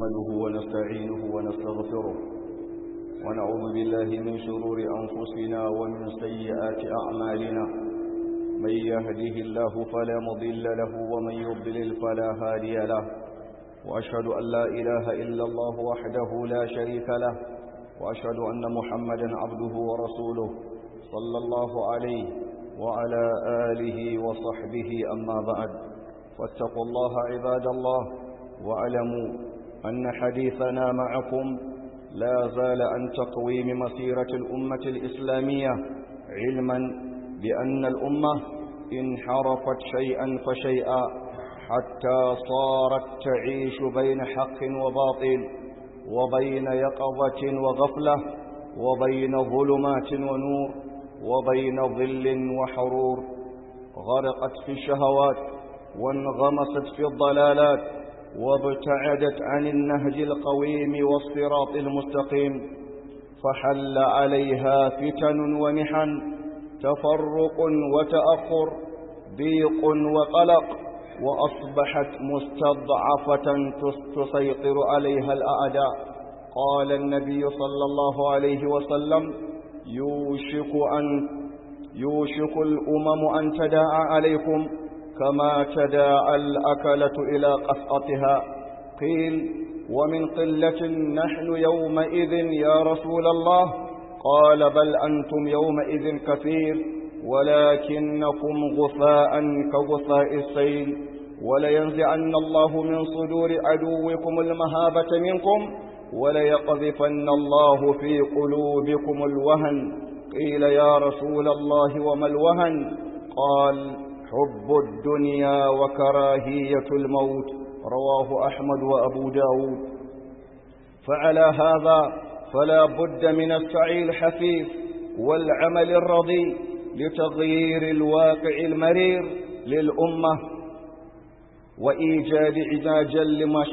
نحمده ونستعينه ونستغفره ونعوذ بالله من شرور أنفسنا ومن سيئات أعمالنا من يهده الله فلا مضل له ومن يضلل فلا هادي له وأشهد أن لا إله إلا الله وحده لا شريك له وأشهد أن محمدا عبده ورسوله صلى الله عليه وعلى آله وصحبه أما بعد فاتقوا الله عباد الله واعلموا أن حديثنا معكم لا زال عن تقويم مسيرة الأمة الإسلامية علما بأن الأمة انحرفت شيئا فشيئا حتى صارت تعيش بين حق وباطل وبين يقظة وغفلة وبين ظلمات ونور وبين ظل وحرور غرقت في الشهوات وانغمست في الضلالات وابتعدت عن النهج القويم والصراط المستقيم فحل عليها فتن ومحن تفرق وتأخر ضيق وقلق وأصبحت مستضعفة تسيطر عليها الأعداء قال النبي صلى الله عليه وسلم يوشك أن يوشك الأمم أن تداعى عليكم كما تداعى الأكلة إلى قسطتها قيل ومن قلة نحن يومئذ يا رسول الله قال بل أنتم يومئذ كثير ولكنكم غثاء كغثاء السيل ولينزعن الله من صدور عدوكم المهابة منكم وليقذفن الله في قلوبكم الوهن قيل يا رسول الله وما الوهن قال حب الدنيا وكراهية الموت رواه أحمد وأبو داود فعلى هذا فلا بد من السعي الحثيث والعمل الرضي لتغيير الواقع المرير للأمة وإيجاد علاجا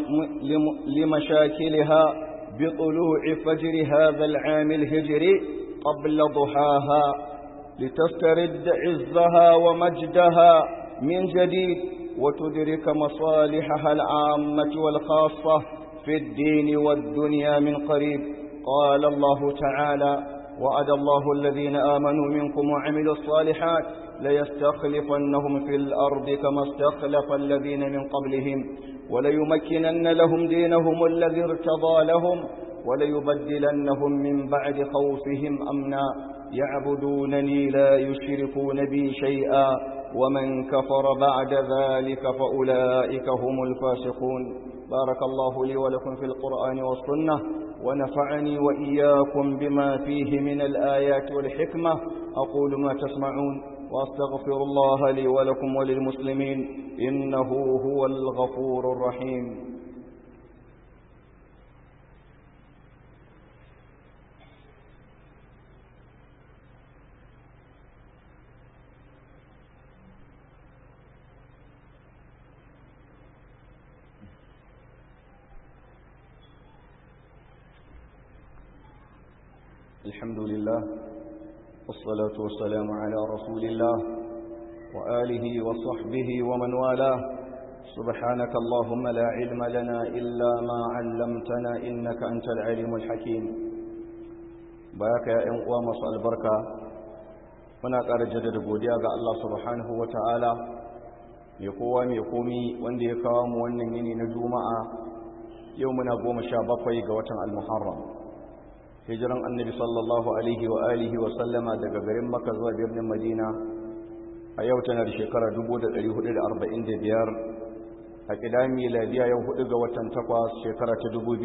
لمشاكلها بطلوع فجر هذا العام الهجري قبل ضحاها لتسترد عزها ومجدها من جديد وتدرك مصالحها العامة والخاصة في الدين والدنيا من قريب قال الله تعالى وعد الله الذين آمنوا منكم وعملوا الصالحات ليستخلفنهم في الأرض كما استخلف الذين من قبلهم وليمكنن لهم دينهم الذي ارتضى لهم وليبدلنهم من بعد خوفهم أمنا يعبدونني لا يشركون بي شيئا ومن كفر بعد ذلك فأولئك هم الفاسقون بارك الله لي ولكم في القرآن والسنة ونفعني وإياكم بما فيه من الآيات والحكمة أقول ما تسمعون وأستغفر الله لي ولكم وللمسلمين إنه هو الغفور الرحيم الحمد لله والصلاة والسلام على رسول الله وآله وصحبه ومن والاه سبحانك اللهم لا علم لنا إلا ما علمتنا إنك أنت العليم الحكيم باك يا إنقوى مصر البركة muna ƙara jaddada godiya ga Allah subhanahu wa ta'ala mai kowa mai komi wanda ya kawo mu wannan yini na juma'a yau muna goma sha bakwai ga watan al-muharram hijiran annabi sallallahu alaihi wa alihi wa sallama daga garin makka zuwa birnin madina a yau tana da shekara 1445 a kidan miladiya yau hudu ga watan takwas shekara ta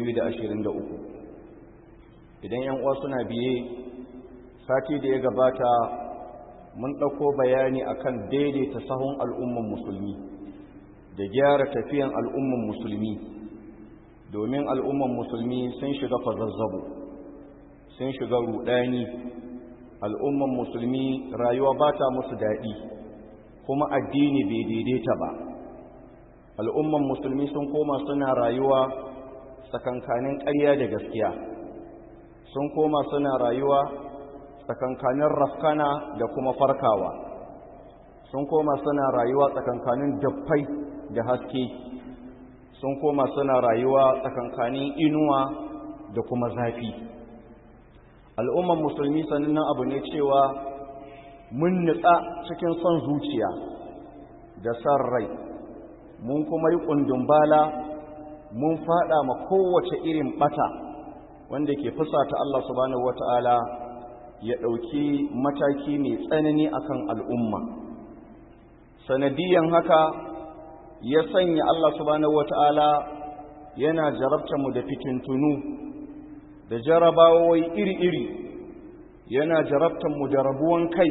2023 idan yan uwa suna biye sati da ya gabata mun ɗauko bayani akan daidaita sahun al'umman musulmi da gyara tafiyan al'umman musulmi domin al'umman musulmi sun shiga fazazzabo sun shiga rudani al'umman musulmi rayuwa ba ta musu daɗi kuma addini bai daidaita ba al'umman musulmi sun koma suna rayuwa tsakankanin ƙarya da gaskiya sun koma suna rayuwa tsakankanin rafkana da kuma farkawa sun koma suna rayuwa tsakankanin daffai da haske sun koma suna rayuwa tsakankanin inuwa da kuma zafi al'umman musulmi sannan abu ne cewa mun nutsa cikin son zuciya da san rai mun kuma yi ƙundun bala mun fada ma kowace irin bata wanda ke fusata Allah subhanahu wata'ala ya ɗauki mataki mai tsanani akan al'umma sanadiyan haka ya sanya Allah subhanahu wata'ala yana jarabta mu da fitintunu da jarabawai iri-iri yana jarabta mu da rabuwan kai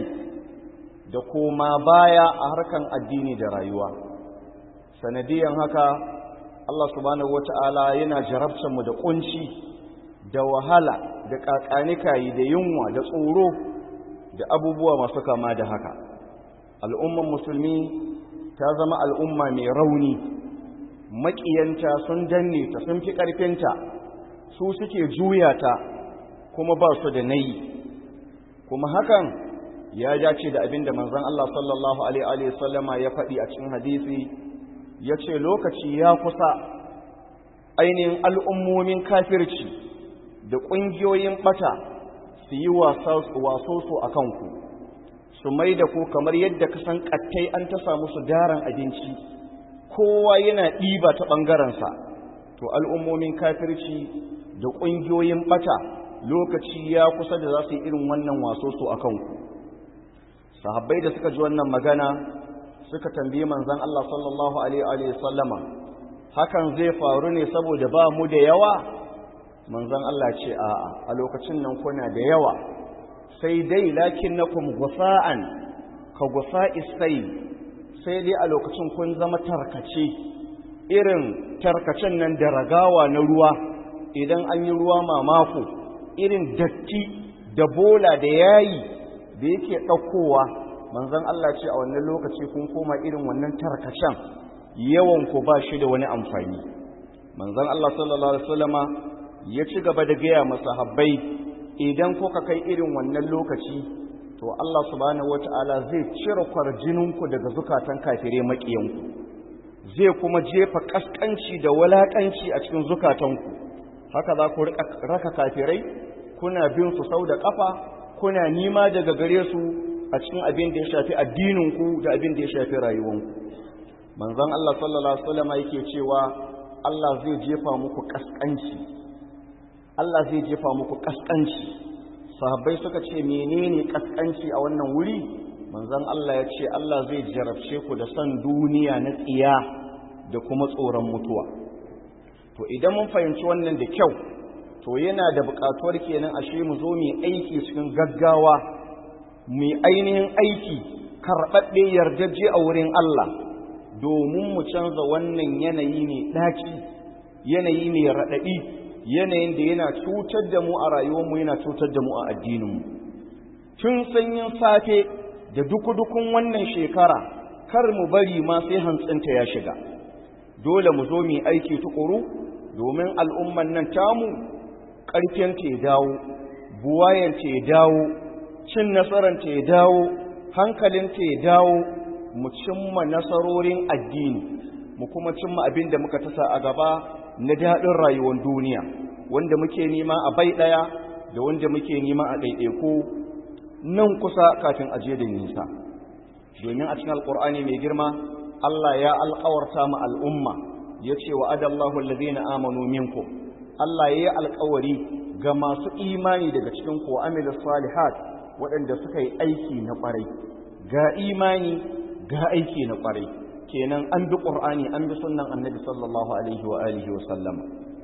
da koma baya a harkan addini da rayuwa sanadiyan haka Allah subhanahu wata'ala yana jarabta mu da kunci da wahala da kakanikayi da yunwa da tsoro da abubuwa masu kama da haka al'umman musulmi ta zama al'umma mai rauni maƙiyanta sun danne ta sun fi ƙarfinta su suke juya ta kuma ba su da nayi kuma hakan ya dace da abinda manzon Allah sallallahu alaihi wasallama ya faɗi a cikin hadisi ya ce lokaci ya kusa ainihin al'ummomin kafirci da ƙungiyoyin ɓata su yi waso su a kanku su mai da ku kamar yadda ka san ƙattai an ta samu su daren abinci kowa yana ɗiba ta ɓangarensa to al'ummomin kafirci da ƙungiyoyin ɓata lokaci ya kusa da za su yi irin wannan waso su a kanku sahabbai da suka ji wannan magana suka tambayi manzon Allah sallallahu alaihi wa sallama hakan zai faru ne saboda ba mu da yawa manzon Allah ce a'a a lokacin nan kuna da yawa sai dai lakinnakum gusa'an ka gusa'is sai sai dai a lokacin kun zama tarkace irin tarkacen nan da ragawa na ruwa idan an yi ruwa mamako irin datti da bola da yayi da yake ɗaukowa manzon Allah ce a wannan lokaci kun koma irin wannan tarkacen yawan ku ba shi da wani amfani manzon Allah sallallahu alaihi wasallama ya ci gaba da gaya masahabbai idan kuka kai irin wannan lokaci to Allah subhanahu wataala zai cire kwarjininku daga zukatan kafire makiyanku zai kuma jefa kaskanci da walakanci a cikin zukatanku haka za ku raka kafirai kuna bin su sau da kafa kuna nima daga gare su a cikin abin da ya shafi addininku da abin da ya shafi rayuwanku manzon Allah sallallahu alaihi wasallam yake cewa Allah zai jefa muku kaskanci Allah zai jefa muku kaskanci sahabbai suka ce menene kaskanci a wannan wuri manzon Allah ya ce Allah zai jarabce ku da son duniya na tsiya da kuma tsoron mutuwa to idan mun fahimci wannan da kyau to yana da buƙatuwar kenan ashe mu zo mu aiki cikin gaggawa mu ainihin aiki karɓaɓɓe yardajje a wurin Allah domin mu canza wannan yanayi ne ɗaci yanayi ne raɗaɗi yanayin da yana cutar da mu a rayuwarmu yana cutar da mu a addininmu tun sanyin safe da duku-dukun wannan shekara kar mu bari ma sai hantsinta ya shiga dole mu zo mu aiki tukuru domin al'umman nan tamu ƙarfiyanta ya dawo buwayanta ya dawo cin nasaranta ya dawo hankalinta ya dawo mu cimma nasarorin addini mu kuma cimma abin da muka tasa a gaba na daɗin rayuwar duniya wanda muke nema a bai ɗaya da wanda muke nema a ɗaiɗaiku nan kusa kafin aje da nisa domin a cikin alƙur'ani mai girma Allah ya alƙawarta mu al'umma ya ce wa adallahu allazina amanu minkum Allah ya yi alƙawari ga masu imani daga cikin ku amil salihat waɗanda suka yi aiki na ƙwarai ga imani ga aiki na ƙwarai kenan an bi ƙur'ani an bi sunnan annabi sallallahu alaihi wa alihi wa sallama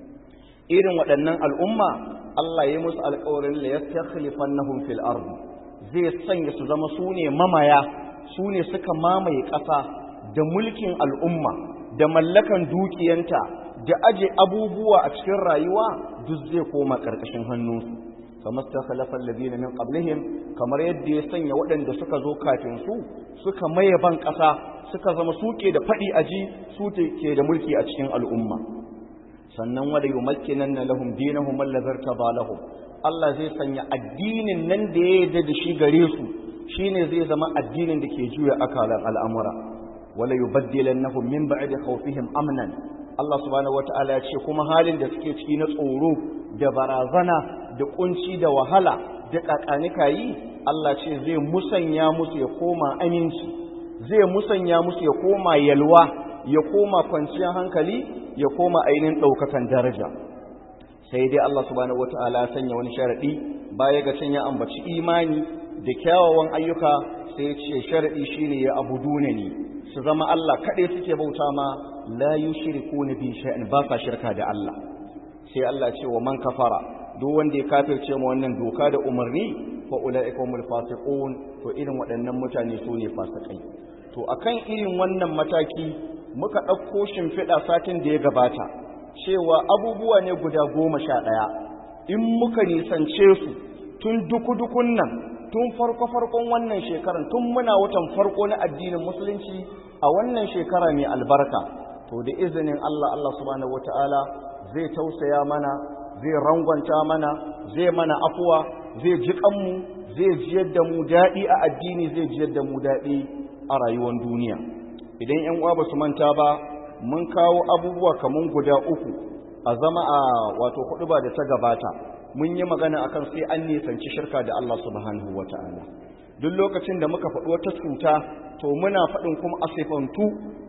irin waɗannan al'umma Allah ya musu alƙawarin la yastakhlifannahum fil ard zai sanya su zama su ne mamaya su ne suka mamaye ƙasa da mulkin al'umma da mallakan dukiyanta da aje abubuwa a cikin rayuwa duk zai koma ƙarƙashin hannunsu kamar ta khalafa alladhina min qablihim kamar yadda ya sanya waɗanda suka zo kafin su suka maye ban ƙasa suka zama suke da faɗi aji su ke da mulki a cikin al'umma sannan wada yumakkinanna lahum dinahum alladhi lahum Allah zai sanya addinin nan da ya yarda da shi gare su shine zai zama addinin da ke juya akalan al'amura wala yubaddilannahum min ba'di khawfihim amnan Allah subhanahu wata'ala ya ce kuma halin da suke ciki na tsoro da barazana da kunci da wahala da kakanika yi Allah ce zai musanya musu ya koma aminci zai musanya musu ya koma yalwa ya koma kwanciyar hankali ya koma ainihin ɗaukakan daraja sai dai Allah subhanahu wata'ala ya sanya wani sharaɗi baya ga can ya ambaci imani da kyawawan ayyuka sai ya ce sharaɗi shine ya abuduna ni su zama Allah kaɗai suke bauta ma la yushrikuna bi shay'in ba sa shirka da Allah sai Allah ce wa man kafara duk wanda ya kafirce mu wannan doka da umarni fa ulaika humul fasiqun to irin waɗannan mutane su ne fasikai to akan irin wannan mataki muka ɗauko shimfiɗa satin da ya gabata cewa abubuwa ne guda goma sha ɗaya in muka nisance su tun duku-dukun nan tun farko-farkon wannan shekaran tun muna watan farko na addinin musulunci a wannan shekara mai albarka to da izinin Allah Allah subhanahu wata'ala zai tausaya mana zai rangwanta mana zai mana afuwa zai ji kanmu zai jiyar da mu daɗi a addini zai jiyar da mu daɗi a rayuwar duniya idan yan uwa ba su manta ba mun kawo abubuwa kaman guda uku a zama a wato hudu ba da ta gabata mun yi magana akan sai an nisanci shirka da Allah subhanahu wata'ala duk lokacin da muka faɗi wata cuta to muna faɗin kuma asifantu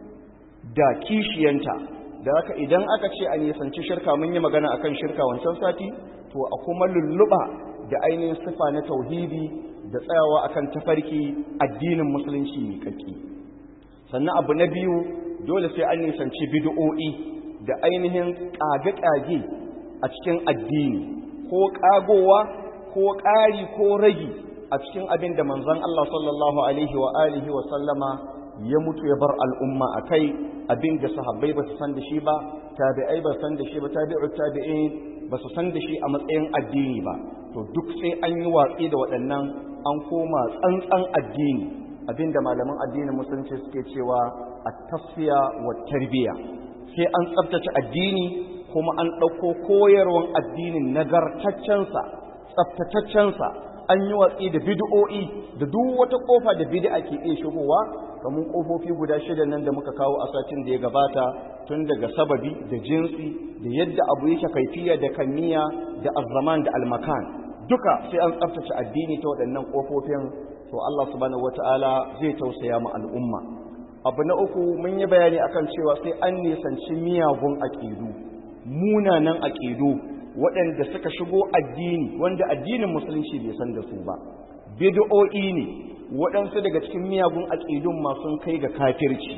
da kishiyanta da haka idan aka ce a nisanci shirka mun yi magana akan shirka wancan sati to a kuma lulluɓa da ainihin sifa na tauhidi da tsayawa akan tafarki addinin musulunci mai kakki sannan abu na biyu dole sai an nisanci bid'o'i da ainihin ƙage-ƙage a cikin addini ko ƙagowa ko ƙari ko ragi a cikin abin da manzon Allah sallallahu alaihi wa alihi wa sallama ya mutu ya bar al'umma a kai abin da sahabbai ba su san da shi ba tabi'ai ba san da shi ba tabi'u tabi'in ba su san da shi a matsayin addini ba to duk sai an yi watsi da waɗannan an koma tsantsan addini abinda malaman addinin musulunci suke cewa a tasfiya wa tarbiya sai an tsabtace addini kuma an ɗauko koyarwan addinin nagartaccensa tsabtataccensa an yi watsi da bid'o'i da duk wata kofa da bid'a ke iya shigowa kamar kofofi guda shida nan da muka kawo a satin da ya gabata tun daga sababi da jinsi da yadda abu yake kaifiya da kamiya da azzaman da almakan duka sai an tsaftace addini ta waɗannan kofofin to Allah subhanahu wataala zai tausaya mu al'umma abu na uku mun yi bayani akan cewa sai an nisanci miyagun aƙidu munanan aƙidu waɗanda suka shigo addini wanda addinin musulunci bai san da su ba bid'o'i ne waɗansu daga cikin miyagun aƙidun masu kai ga kafirci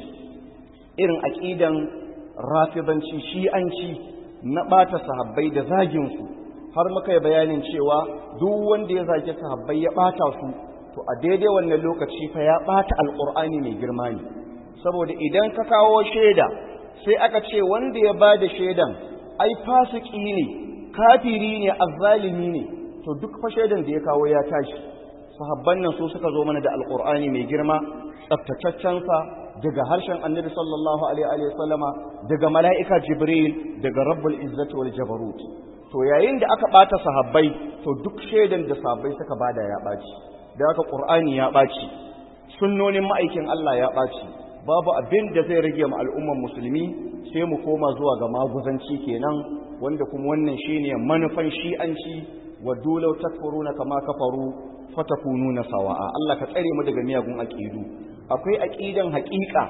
irin aƙidan rafidanci shi'anci na ɓata sahabbai da zaginsu har muka yi bayanin cewa duk wanda ya zage sahabbai ya ɓata su to a daidai wannan lokaci fa ya ɓata alƙur'ani mai girma ne saboda idan ka kawo shaida sai aka ce wanda ya ba da shaidan ai fasiki ne kafiri ne azzalimi ne to duk fa shaidan da ya kawo ya tashi sahabban nan su suka zo mana da alqur'ani mai girma tsaftataccen sa daga harshen annabi sallallahu alaihi wa sallama daga mala'ika jibril daga rabbul izzati wal jabarut to yayin da aka bata sahabbai to duk shaidan da sahabbai suka bada ya baci da haka qur'ani ya baci sunnonin ma'aikin Allah ya baci babu abin da zai rage mu al'umman musulmi sai mu koma zuwa ga maguzanci kenan wanda kuma wannan shine manufan shi'anci wa dulau takfuruna kama kafaru fatakununa sawa'a Allah ka tsare mu daga miyagun aqidu akwai aqidan haƙiƙa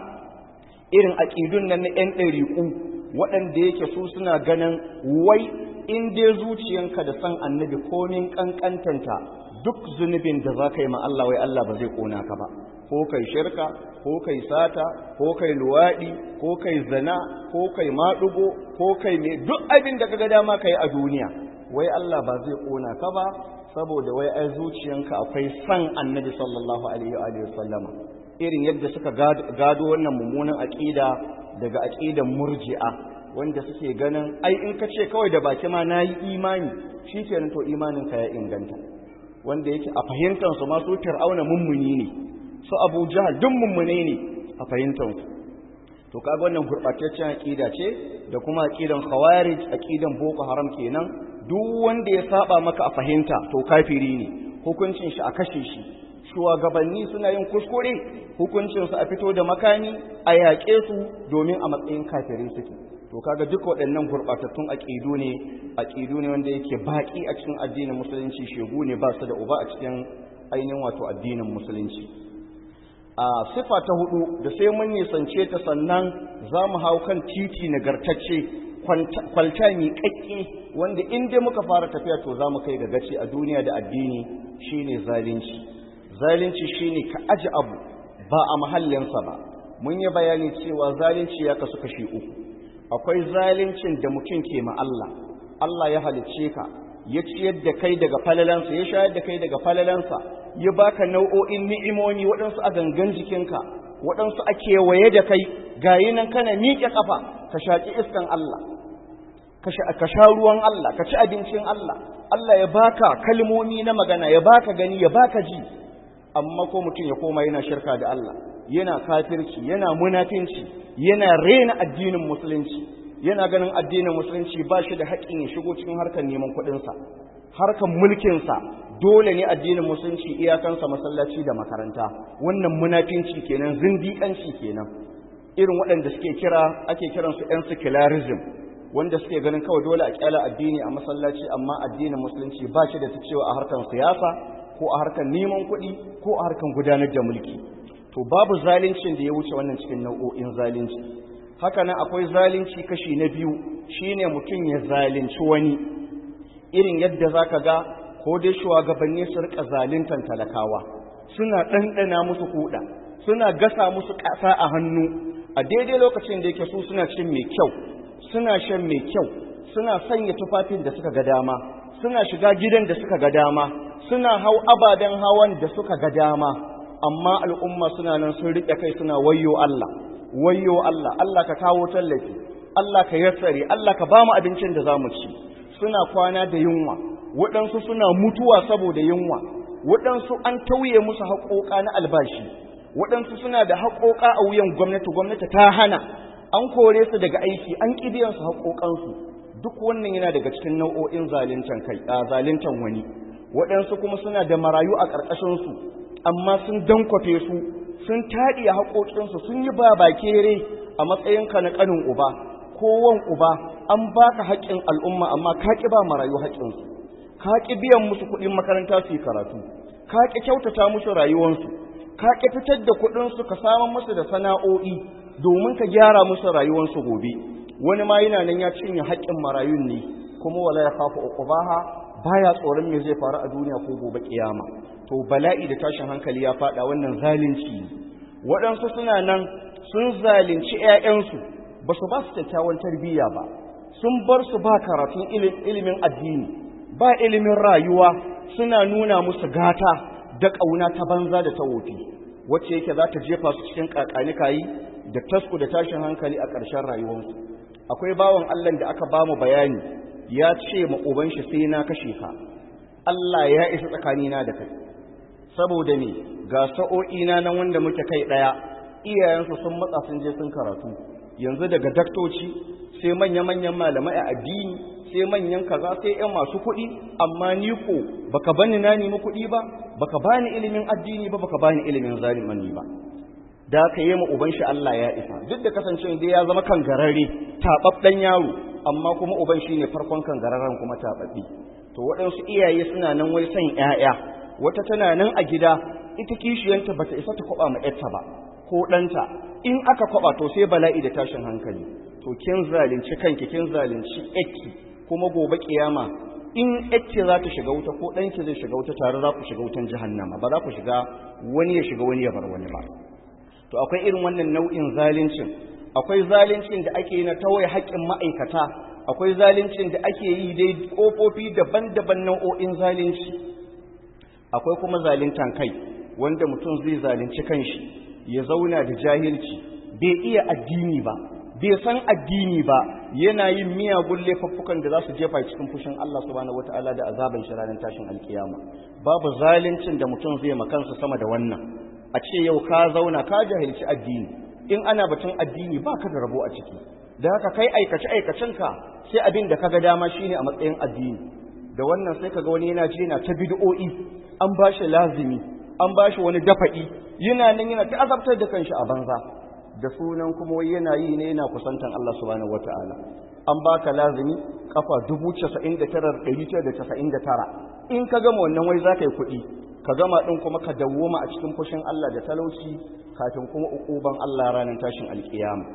irin aqidun nan na ɗan ɗariƙu waɗanda yake su suna ganin wai in dai zuciyanka da san annabi komin kankantanta duk zunubin da za ka yi ma Allah wai Allah ba zai kona ka ba ko kai shirka ko kai sata ko kai luwaɗi ko kai zina ko kai maɗugo ko kai me duk abin da kaga dama kai a duniya wai Allah ba zai kona ka ba saboda wai ai zuciyanka akwai san annabi sallallahu alaihi wa sallama irin yadda suka gado wannan mummunan aqida daga aqidan murji'a wanda suke ganin ai in ka ce kawai da baki ma nayi imani shikenan to imanin ka ya inganta wanda yake a fahimtar su ma su fir'auna mummuni ne su abu jahal duk mummune ne a fahimtansu to kaga wannan gurɓataccen aƙida ce da kuma aƙidan khawarij aƙidan boko haram kenan duk wanda ya saba maka a fahimta to kafiri ne hukuncin shi a kashe shi shugabanni suna yin kuskure hukuncin su a fito da makani a yaƙe su domin a matsayin kafirai suke to kaga duk waɗannan gurɓatattun aƙidu ne aƙidu ne wanda yake baƙi a cikin addinin musulunci shegu ne ba su da uba a cikin ainihin wato addinin musulunci a sifa ta hudu da sai mun nisance ta sannan za mu hau kan titi nagartacce kwalta miƙaƙƙe wanda in dai muka fara tafiya to za mu kai ga gaci a duniya da addini shine zalunci zalunci shine ka aji abu ba a mahallinsa ba mun yi bayani cewa zalunci ya kasu kashi uku akwai zaluncin da mutum ke ma Allah Allah ya halicce ka ya ciyar da kai daga falalansa ya shayar da kai daga falalansa ya baka nau'o'in ni'imomi waɗansu a gangan jikinka waɗansu a kewaye da kai gayi nan kana miƙe ƙafa ka shaƙi iskan Allah ka sha ruwan Allah ka ci abincin Allah Allah ya baka kalmomi na magana ya baka gani ya baka ji amma ko mutum ya koma yana shirka da Allah yana kafirci yana munafinci yana rena addinin musulunci yana ganin addinin musulunci ba shi da haƙƙin ya shigo cikin harkar neman kuɗinsa harkar mulkinsa dole ne addinin musulunci iyakansa masallaci da makaranta wannan munafinci kenan zindiƙanci kenan irin waɗanda suke kira ake kiransu yan secularism wanda suke ganin kawai dole a kyala addini a masallaci amma addinin musulunci ba shi da ta cewa a harkar siyasa ko a harkar neman kuɗi ko a harkar gudanar da mulki to babu zalincin da ya wuce wannan cikin nau'o'in zalunci haka nan akwai zalunci kashi na biyu shine mutum ya zalunci wani irin yadda zaka ga ko dai shugabanni su rika zaluntan talakawa suna ɗanɗana musu kuɗa suna gasa musu ƙasa a hannu a daidai lokacin da yake su suna cin mai kyau suna shan mai kyau suna sanya tufafin da suka ga dama suna shiga gidan da suka ga dama suna hau ababen hawan da suka ga dama amma al'umma suna nan sun riƙe kai suna wayyo Allah wayyo Allah Allah ka kawo tallafi Allah ka yassare Allah ka bamu abincin da zamu ci suna kwana da yunwa waɗansu suna mutuwa saboda yunwa waɗansu an tauye musu haƙoƙa na albashi waɗansu suna da haƙoƙa a wuyan gwamnati gwamnati ta hana an kore su daga aiki an ƙi biyan su haƙoƙansu duk wannan yana daga cikin nau'o'in zaluntan kai a zaluntan wani waɗansu kuma suna da marayu a ƙarƙashinsu amma sun dankwafe su sun taɗi haƙoƙinsu sun yi ba bakere a matsayinka na ƙanin uba ko wan uba an baka haƙƙin al'umma amma ka ƙi ba marayu haƙƙinsu ka ƙi biyan musu kuɗin makaranta su yi karatu ka ƙi kyautata musu rayuwarsu ka ƙi fitar da kuɗinsu ka samun musu da sana'o'i domin ka gyara musu rayuwarsu gobe wani ma yana nan ya cinye haƙƙin marayun ne kuma wala ya kafa uqubaha baya tsoron me zai faru a duniya ko gobe kiyama to bala'i da tashin hankali ya fada wannan zalunci waɗansu suna nan sun zalunci ƴaƴansu ba su ba su kyakkyawan tarbiyya ba sun bar su ba karatun ilimin addini ba ilimin rayuwa suna nuna musu gata da ƙauna ta banza da ta wofi wacce yake za ta jefa su cikin kakanikayi da tasku da tashin hankali a ƙarshen rayuwarsu akwai bawan Allah da aka ba mu bayani ya ce ma uban shi sai na kashe ka Allah ya isa tsakanina da kai saboda me ga sa'o'ina nan wanda muke kai daya iyayensu sun matsa sun je sun karatu yanzu daga daktoci sai manya-manyan malamai a addini sai manyan kaza sai yan masu kuɗi amma ni ko baka bani na nemi kuɗi ba baka bani ilimin addini ba baka bani ilimin zalimani ba da ka yi ma uban shi Allah ya isa duk da kasancewa dai ya zama kan garare tababben yaro amma kuma uban shi ne farkon kan gararren kuma tababbe to waɗansu iyaye suna nan wai son ƴaƴa wata tana nan a gida ita kishiyanta bata isa ta kwaba ma ƴarta ba ko ɗanta in aka kwaba to sai bala'i da tashin hankali to kin zalunci kanki kin zalunci ƴarki kuma gobe kiyama in ƴarki za ta shiga wuta ko ɗanki zai shiga wuta tare za ku shiga wutan jahannama ba za ku shiga wani ya shiga wani ya bar wani ba to akwai irin wannan nau'in zaluncin akwai zaluncin da ake yi na tawaye haƙƙin ma'aikata akwai zaluncin da ake yi dai ƙofofi daban-daban nau'o'in zalunci akwai kuma zaluntan kai wanda mutum zai zalunci kanshi ya zauna da jahilci bai iya addini ba bai san addini ba yana yin miyagun laifuffukan da za su jefa cikin fushin Allah subhanahu wataala da azaban shi ranar tashin alkiyama babu zaluncin da mutum zai makansa sama da wannan a ce yau ka zauna ka jahilci addini in ana batun addini ba ka da rabo a ciki da haka kai aikace aikacenka sai abin da kaga dama shine a matsayin addini da wannan sai kaga wani yana jina ta bid'o'i an bashi lazimi an bashi wani dafa'i yana nan yana ta azabtar da kanshi a banza da sunan kuma wai yana yi ne yana kusantan Allah subhanahu wataala an baka lazimi kafa 99999 in ka gama wannan wai zaka yi kuɗi ka gama din kuma ka dawwama a cikin fushin Allah da talauci kafin kuma ukuban Allah ranar tashin alkiyama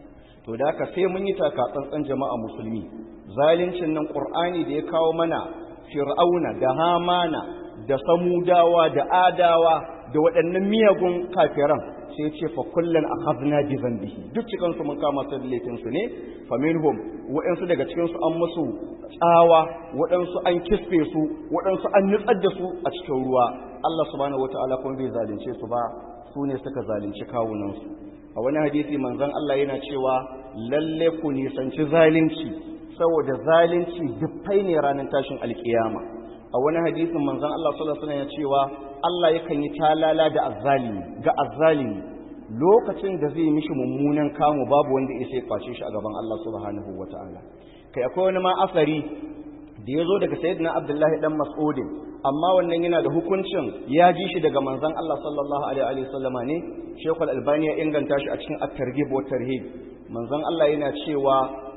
to da haka sai mun yi taka tsantsan jama'a musulmi zalincin nan qur'ani da ya kawo mana fir'auna da hamana da samudawa da adawa da waɗannan miyagun kafiran sai ya ce fa kullun akhadna bi dhanbihi duk cikin su mun kama su da laifin su ne fa minhum waɗansu daga cikin su an musu tsawa waɗansu an kisfe su waɗansu an nutsar da su a cikin ruwa Allah subhanahu wataala kuma bai zalunce su ba su ne suka zalunci kawunan su a wani hadisi manzon Allah yana cewa lalle ku nisanci zalunci saboda zalunci dufai ne ranar tashin alkiyama a wani hadisin manzon Allah sallallahu alaihi wasallam ya cewa Allah yakan yi talala da azzalimi ga azzalimi lokacin da zai mishi mummunan kamu babu wanda ya sai kwace shi a gaban Allah subhanahu wataala kai akwai wani ma asari da ya zo daga sayyidina Abdullahi dan Mas'udin amma wannan yana da hukuncin ya ji shi daga manzon Allah sallallahu alaihi wasallama ne Sheikh Al-Albani ya inganta shi a cikin At-Targhib wa Tarhib manzon Allah yana cewa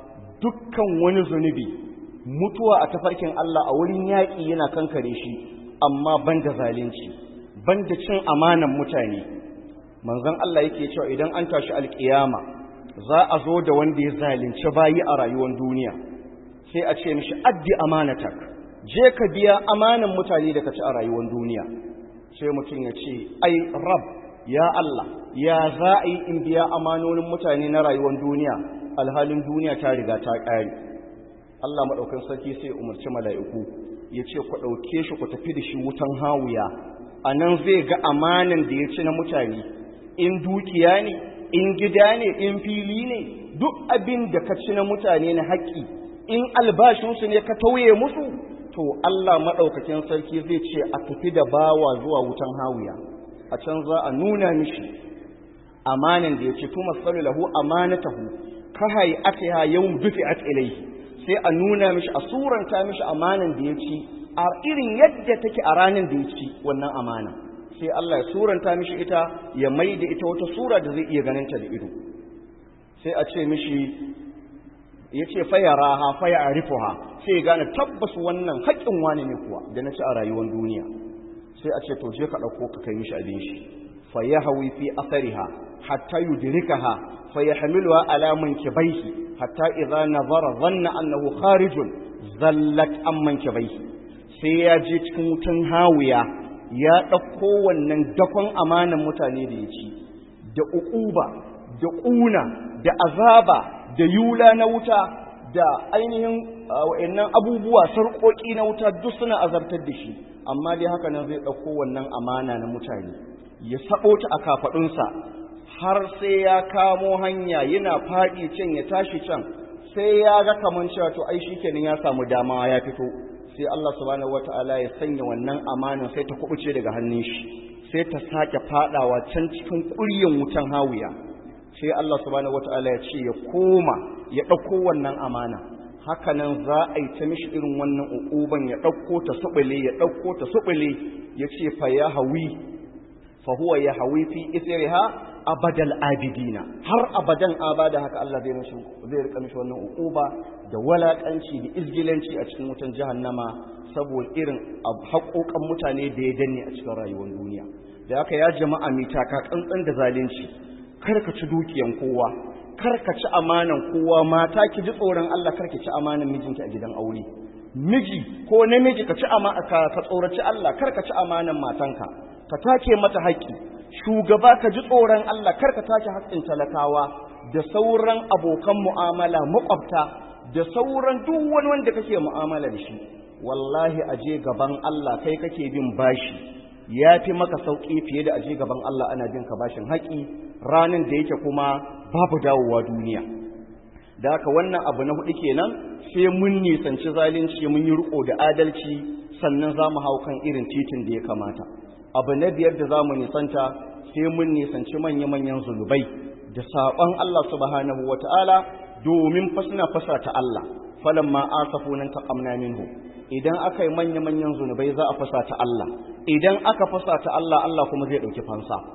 dukkan wani zunubi mutuwa a tafarkin Allah a wurin yaƙi yana kankare shi amma banda zalunci banda cin amanan mutane manzon Allah yake cewa idan an tashi alƙiyama za a zo da wanda ya zalunci bayi a rayuwar duniya sai a ce mishi addi amanatak je ka biya amanan mutane da ka ci a rayuwar duniya sai mutum ya ce ai rab ya Allah ya za a yi in biya amanonin mutane na rayuwar duniya alhalin duniya ta riga ta ƙare Allah maɗaukan sarki sai umarci mala'iku ya ce ku ɗauke shi ku tafi da shi wutan hawuya a nan zai ga amanan da ya ci na mutane in dukiya ne in gida ne in fili ne duk abin da ka ci na mutane na haƙƙi in albashinsu ne ka tauye musu to Allah maɗaukakin sarki zai ce a tafi da bawa zuwa wutan hawuya a can za a nuna mishi amanan da ya ce tuma sallu lahu amanatahu ka hayi atiha yawm dufi'at ilayhi sai a nuna mishi a suranta mishi amanan da ya ci a irin yadda take a ranar da ya ci wannan amana sai Allah ya suranta mishi ita ya mai da ita wata sura da zai iya ganin ta da ido sai a ce mishi ya ce fayara ha faya a rifuha sai ya gane tabbas wannan haƙƙin wani ne kuwa da na ci a rayuwar duniya sai a ce to je ka ɗauko ka kai mishi abin shi fa ya hawi fi asariha hatta yudrikaha fa yahmiluha ala mankibaihi hatta idza nazara dhanna annahu kharijun zallat an mankibaihi sai ya je cikin wutan hawiya ya ɗauko wannan dakon amanan mutane da ya ci da uquba da ƙuna da azaba da yula na wuta da ainihin wa'annan abubuwa sarƙoƙi na wuta duk suna azabtar da shi amma dai haka nan zai ɗauko wannan amana na mutane ya sabo ta a kafaɗunsa har sai ya kamo hanya yana faɗi can ya tashi can sai ya ga kaman cewa to ai shikenan ya samu dama ya fito sai Allah subhanahu wataala ya sanya wannan amanan sai ta kubuce daga hannun shi sai ta sake fadawa can cikin ƙuryan wutan hawiya sai Allah subhanahu wataala ya ce ya koma ya ɗauko wannan amana hakanan za a yi ta mishi irin wannan uquban ya ɗauko ta subule ya ɗauko ta subule ya ce fa ya hawi fa huwa ya hawi fi ithriha abadal abidina har abadan abada haka Allah zai mishi zai rika mishi wannan uquba da walakanci da izgilanci a cikin wutan jahannama saboda irin haƙoƙan mutane da ya danne a cikin rayuwar duniya da haka ya jama'a mai taka tsantsan da zalunci kar ka ci dukiyan kowa kar ka ci amanan kowa mata ki ji tsoron Allah kar ki ci amanan mijinki a gidan aure miji ko namiji ka ci amana ka tsoraci Allah kar ka ci amanan matanka ka take mata haƙƙi shugaba ka ji tsoron Allah kar ka take haƙƙin talakawa da sauran abokan mu'amala makwabta da sauran duk wani wanda kake mu'amala da shi wallahi aje gaban Allah kai kake bin bashi ya fi maka sauƙi fiye da aje gaban Allah ana bin ka bashin haƙi ranin da yake kuma babu dawowa duniya da haka wannan abu na hudu kenan sai mun nisanci zalunci mun yi riko da adalci sannan za mu hau kan irin titin da ya kamata abu na biyar da za mu nisanta sai mun nisanci manya-manyan zunubai da saƙon Allah subhanahu wa ta'ala domin fasna fasa ta Allah falan ma asafu nan taqamna minhu idan aka yi manya-manyan zunubai za a fasa ta Allah idan aka fasa ta Allah Allah kuma zai ɗauki fansa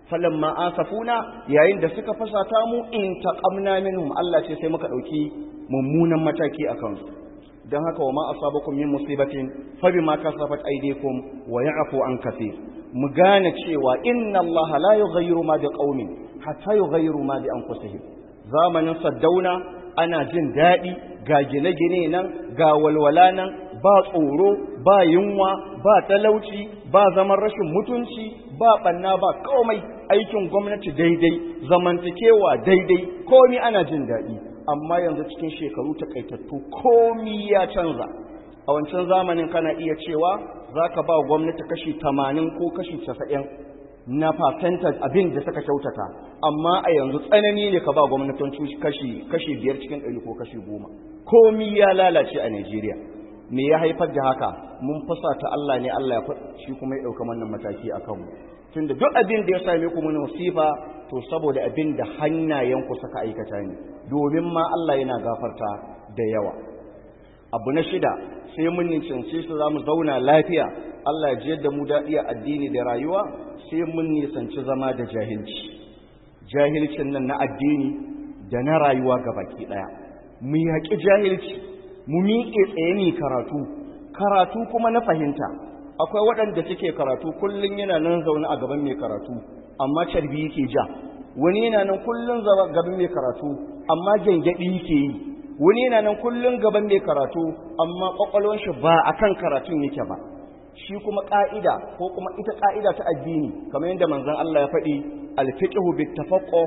falamma asafuna yayin da suka fasata mu in taqamna minhum Allah ce sai muka dauki mummunan mataki akan su dan haka wa ma asabakum min musibatin fa bima kasabat aydikum wa ya'fu an kathir mu gane cewa inna Allah la yughayyiru ma biqaumin hatta yughayyiru ma bi anfusihim zamanin saddauna ana jin daɗi ga gine-gine nan ga walwala nan ba tsoro ba yunwa ba talauci ba zaman rashin mutunci ba ɓanna ba komai aikin gwamnati daidai zamantakewa daidai komi ana jin daɗi amma yanzu cikin shekaru takaitattu komi ya canza a wancan zamanin kana iya cewa za ka ba gwamnati kashi tamanin ko kashi casa'in na percentage abin da suka kyautata amma a yanzu tsanani ne ka ba gwamnatin kashi kashi biyar cikin ɗari ko kashi goma komi ya lalace a Najeriya me ya haifar da haka mun fasa ta Allah ne Allah ya shi kuma ya ɗauka wannan mataki a kanmu tunda duk abin da ya same ku mun musifa to saboda abin da hannayenku suka aikata ne domin ma Allah yana gafarta da yawa abu na shida sai mun nisanci su za mu zauna lafiya Allah ya jiyar da mu daɗi a addini da rayuwa sai mun nisanci zama da jahilci jahilcin nan na addini da na rayuwa ga baki ɗaya mu yaƙi jahilci mu miƙe tsaye ne karatu karatu kuma na fahimta akwai waɗanda suke karatu kullum yana nan zaune a gaban mai karatu amma carbi yake ja wani yana nan kullum gaban mai karatu amma gyangyaɗi yake yi wani yana nan kullum gaban mai karatu amma ƙwaƙwalwar shi ba akan karatun yake ba shi kuma ƙa'ida ko kuma ita ƙa'ida ta addini kamar yadda manzon Allah ya faɗi alfiqhu bittafaqqu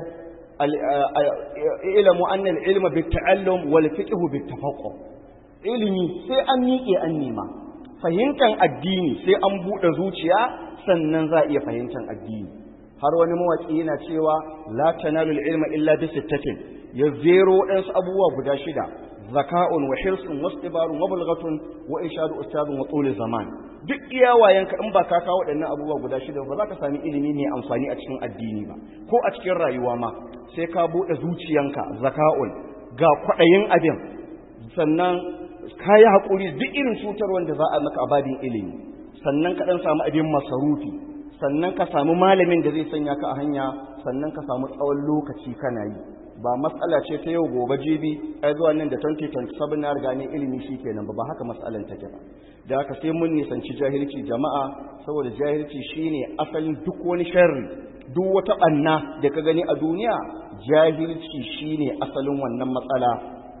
ilmu anna al-ilma bitta'allum wal fiqhu bittafaqqu ilimi sai an miƙe an nema fahimtar addini sai an buɗe zuciya sannan za a iya fahimtar addini har wani mawaƙi yana cewa la tanalul ilma illa bi sittatin ya zero waɗansu abubuwa guda shida zaka'un wa hirsun wa istibarun wa bulghatun wa ishadu ustadun wa tuli zaman duk iya wayanka in ba ka kawo waɗannan abubuwa guda shida ba za ka sami ilimi mai amfani a cikin addini ba ko a cikin rayuwa ma sai ka buɗe zuciyanka zaka'un ga kwaɗayin abin sannan ka yi haƙuri duk irin cutar wanda za a maka abadin ilimi sannan ka ɗan samu abin masarufi sannan ka samu malamin da zai sanya ka a hanya sannan ka samu tsawon lokaci kana yi ba matsala ce ta yau gobe jibi ai zuwa nan da 2027 na riga ne ilimi shi kenan ba ba haka matsalan take ba da haka sai mun nisanci jahilci jama'a saboda jahilci shine asalin duk wani sharri duk wata ɓanna da ka gani a duniya jahilci shine asalin wannan matsala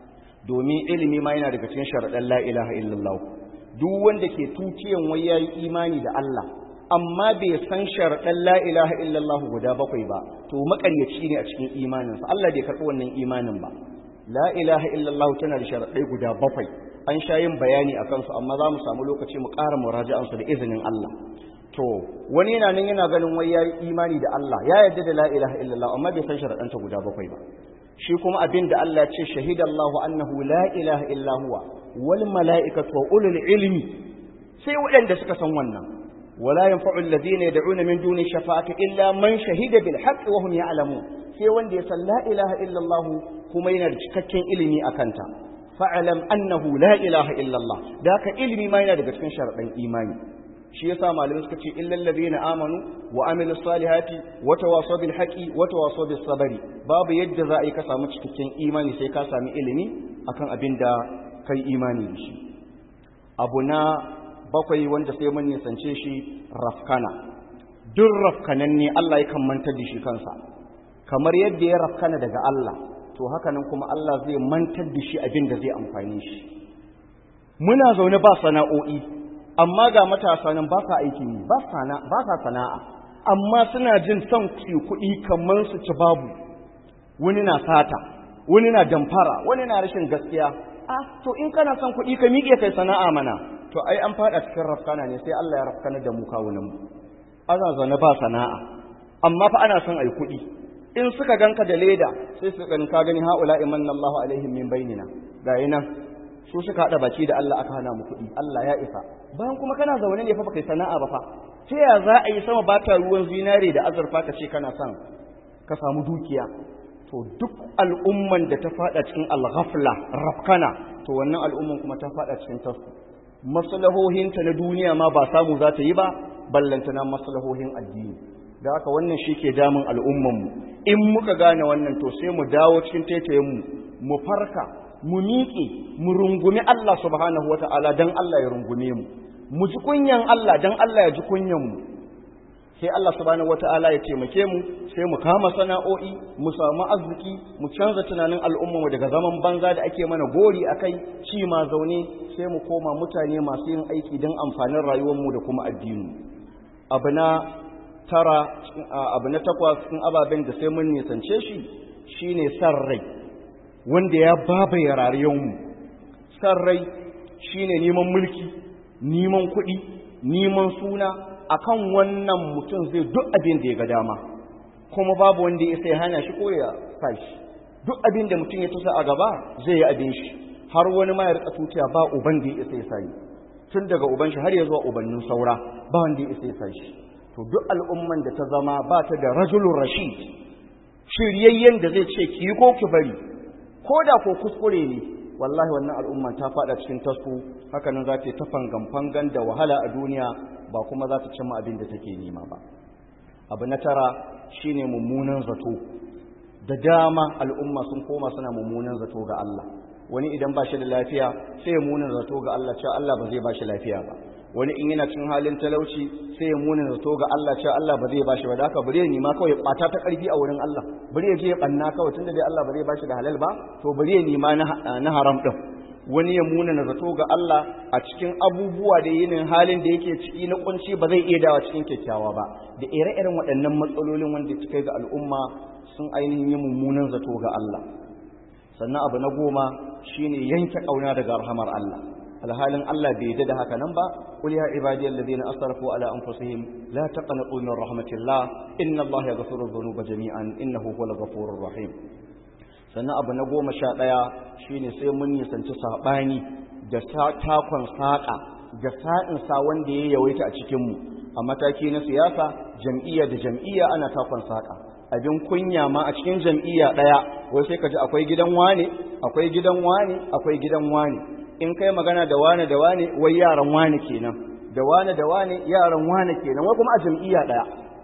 domin ilimi ma yana daga cikin sharaɗan la ilaha illallah duk wanda ke tuciyan wai yayi imani da Allah amma bai san sharaɗan la ilaha illallah guda bakwai ba to makaryaci ne a cikin imaninsa Allah bai karɓi wannan imanin ba la ilaha illallah tana da sharaɗai guda bakwai an sha yin bayani a kansu amma za mu samu lokaci mu ƙara muraja'ansu da izinin Allah to wani yana nan yana ganin wai yayi imani da Allah ya yarda da la ilaha illallah amma bai san sharaɗanta guda bakwai ba shi kuma abin da Allah ce shahidallahu annahu la ilaha illa huwa wal mala'ikatu wa ulul ilmi sai waɗanda suka san wannan wala yanfa'u alladhina yad'una min duni shafa'ati illa man shahida bil haqqi wa hum ya'lamun sai wanda ya san la ilaha illa Allah kuma yana da cikakken ilimi akan ta fa'alam annahu la ilaha illa Allah da haka ilimi ma yana daga cikin sharaɗin imani shi yasa malamai suka ce illal ladina amanu wa amilus salihati wa tawasaw bil haqqi wa tawasaw bis sabri babu yadda za a yi ka samu cikakken imani sai ka sami ilimi akan abin da kai imani da shi abu na bakwai wanda sai mun nisance shi rafkana duk rafkanan ne Allah ya kan mantar da shi kansa kamar yadda ya rafkana daga Allah to haka nan kuma Allah zai mantar da shi abin da zai amfani shi muna zaune ba sana'o'i amma ga matasa nan ba sa aikin yi ba sa sana'a amma suna jin son su kuɗi kamar su ci babu wani na sata wani na damfara wani na rashin gaskiya a to in kana son kuɗi ka miƙe kai sana'a mana to ai an faɗa cikin rafkana ne sai Allah ya rafkana da mu kawunan mu ana zaune ba sana'a amma fa ana son ai kuɗi in suka ganka da leda sai su ganin ka gani haula imanna Allahu alaihim min bainina ga nan su suka haɗa baki da Allah aka hana mu kuɗi Allah ya isa bayan kuma kana zaune ne fa baka yi sana'a ba fa ta ya za a yi sama ba ta ruwan zinare da azurfa ka ce kana son ka samu dukiya to duk al'umman da ta faɗa cikin alghafla rafkana to wannan al'umman kuma ta faɗa cikin tasku maslahohinta na duniya ma ba samu za ta yi ba ballantana maslahohin addini da haka wannan shi ke damun al'ummanmu in muka gane wannan to sai mu dawo cikin taitayenmu mu farka mu miƙe mu rungumi Allah subhanahu wa ta'ala don Allah ya rungume mu mu ji kunyan Allah don Allah ya ji kunyanmu sai Allah subhanahu wa ta'ala ya taimake mu sai mu kama sana'o'i mu samu arziki mu canza tunanin al'ummarmu daga zaman banza da ake mana gori a kai ci ma zaune sai mu koma mutane masu yin aiki don amfanin rayuwarmu da kuma addini abu na tara abu na takwas cikin ababen da sai mun nisance shi shine san rai wanda ya babaye rayuwarmu san rai shine neman mulki neman kuɗi neman suna akan wannan mutum zai duk abin da ya ga dama kuma babu wanda ya sai hana shi ko ya fashi duk abin da mutum ya tusa a gaba zai yi abin shi har wani ma ya rika tutiya ba uban da ya sai sai tun daga uban shi har ya zuwa ubannin saura ba wanda ya sai sai to duk al'umman da ta zama ba ta da rajulun rashid shiryayyen da zai ce ki yi ko ki bari ko da ko kuskure ne wallahi wannan al'umma ta fada cikin tasku haka nan za ta yi ta fangan-fangan da wahala a duniya ba kuma za ta cimma abin da take nema ba abu na tara shine mummunan zato da dama al'umma sun koma suna mummunan zato ga Allah wani idan ba shi da lafiya sai ya munin zato ga Allah cewa Allah ba zai ba shi lafiya ba wani in yana cin halin talauci sai ya munin zato ga Allah cewa Allah ba zai ba shi ba da haka bari ya nima kawai bata ta karfi a wurin Allah bari ya je ya banna kawai tunda dai Allah ba zai ba shi da halal ba to bari ya nima na haram din wani ya muna zato ga Allah a cikin abubuwa da yinin halin da yake ciki na kunci ba zai iya dawa cikin kyakkyawa ba da ire-iren waɗannan matsalolin wanda suka ga al'umma sun ainihin yi mummunan zato ga Allah sannan abu na goma shine yanke ƙauna daga rahamar Allah alhalin Allah bai yadda da haka nan ba qul ya ibadiyal ladina asrafu ala anfusihim la taqnatu min rahmatillah inna Allah yaghfiru dhunuba jami'an innahu huwal ghafurur rahim sannan abu na goma sha ɗaya shi ne sai mun nisanci saɓani da takon saƙa da sa'insa wanda ya yawaita a cikinmu a mataki na siyasa jam'iyya da jam'iyya ana takon saƙa abin kunya ma a cikin jam'iyya ɗaya wai sai ka ji akwai gidan wane akwai gidan wane akwai gidan wane in kai magana da wane da wane wai yaran wane kenan da wane da wane yaran wane kenan wai kuma a jam'iyya ɗaya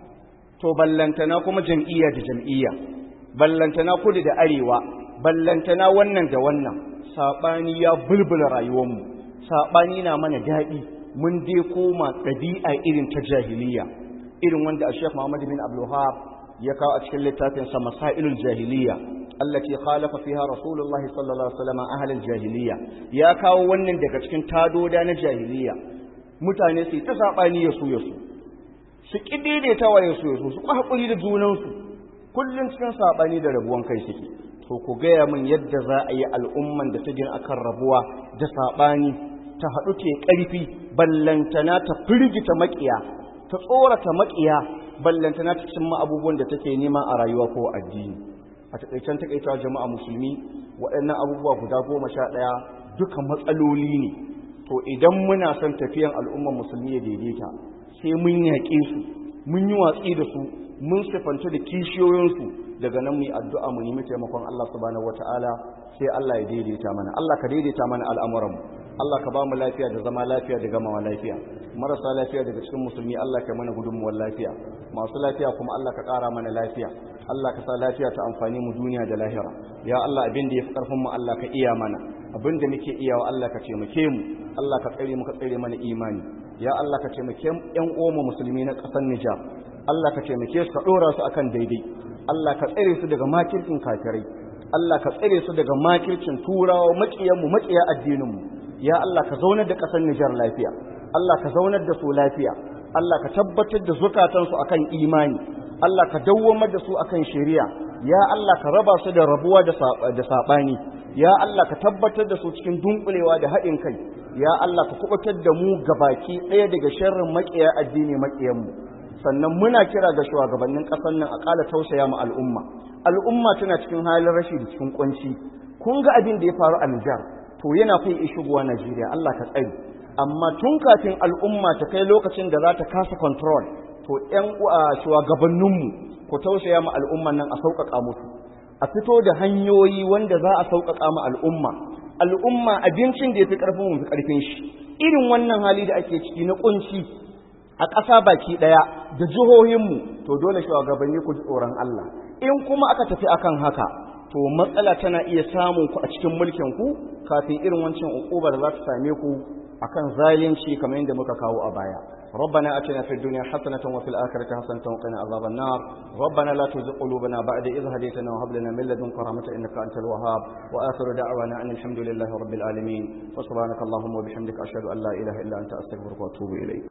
to ballantana kuma jam'iyya da jam'iyya ballantana kudu da arewa ballantana wannan da wannan saɓani ya bulbula rayuwarmu saɓani na mana daɗi mun dai koma ɗabi'a irin ta jahiliya irin wanda a shek muhammad bin abdulhab ya kawo a cikin littafinsa masailul jahiliya allati khalafa fiha rasulullah sallallahu alaihi wasallam ahlul jahiliya ya kawo wannan daga cikin tadoda na jahiliya mutane su ta saɓani ya su ya su su ƙidaidaita wa ya su ya su su haƙuri da junansu kullum cikin saɓani da rabuwan kai suke to ku gaya min yadda za a yi al'umman da ta gina akan rabuwa da saɓani ta haɗu ke ƙarfi ballantana ta firgita maƙiya ta tsorata maƙiya ballantana ta cimma abubuwan da take nema a rayuwa ko addini a taƙaicen taƙaita jama'a musulmi waɗannan abubuwa guda goma sha ɗaya duka matsaloli ne to idan muna son tafiyan al'umman musulmi ya daidaita sai mun yaƙe su mun yi watsi da su mun sifanta da kishiyoyinsu daga nan mu yi addu'a mu nemi taimakon Allah subhanahu wataala sai Allah ya daidaita mana Allah ka daidaita mana al'amuranmu Allah ka ba mu lafiya da zama lafiya da gamawa lafiya marasa lafiya daga cikin musulmi Allah ka mana gudunmuwar lafiya masu lafiya kuma Allah ka ƙara mana lafiya Allah ka sa lafiya ta amfani mu duniya da lahira ya Allah abin da ya fi ƙarfin mu Allah ka iya mana abin da muke iyawa Allah ka taimake mu Allah ka tsare mu ka tsare mana imani ya Allah ka taimake ƴan uwan musulmi na ƙasar Nijar Allah ka taimake su ka ɗora su akan daidai Allah ka tsare su daga makircin kafirai Allah ka tsare su daga makircin turawa maƙiyan mu maƙiya addinin mu ya Allah ka zaunar da ƙasar Nijar lafiya Allah ka zaunar da su lafiya Allah ka tabbatar da zukatansu akan imani Allah ka dawwamar da su akan shari'a ya Allah ka raba su da rabuwa da saɓani ya Allah ka tabbatar da su cikin dunkulewa da haɗin kai ya Allah ka kubutar da mu gabaki ɗaya daga sharrin maƙiya addini maƙiyanmu sannan muna kira ga shugabannin ƙasar nan a ƙala tausaya mu al'umma al'umma tana cikin halin rashi da cikin kunci kun ga abin da ya faru a Nijar to yana kai shigowa Najeriya Allah ka tsare amma tun kafin al'umma ta kai lokacin da za ta kasa control to ƴan shugabanninmu ku tausaya mu al'umman nan a sauƙaƙa musu a fito da hanyoyi wanda za a sauƙaƙa mu al'umma al'umma abincin da ya fi ƙarfin mu fi ƙarfin shi irin wannan hali da ake ciki na ƙunci a ƙasa baki ɗaya da jihohinmu to dole shugabanni ku ji tsoron Allah in kuma aka tafi akan haka to matsala tana iya samun ku a cikin mulkin ku kafin irin wancan ukubar za ta same ku akan zalunci kamar yadda muka kawo a baya ربنا اتنا في الدنيا حسنه وفي الاخره حسنه وقنا عذاب النار ربنا لا تزغ قلوبنا بعد إذ هديتنا وهب لنا من لدنك رحمه انك انت الوهاب واخر دعوانا ان الحمد لله رب العالمين وسبحانك اللهم وبحمدك اشهد ان لا اله الا انت استغفرك واتوب اليك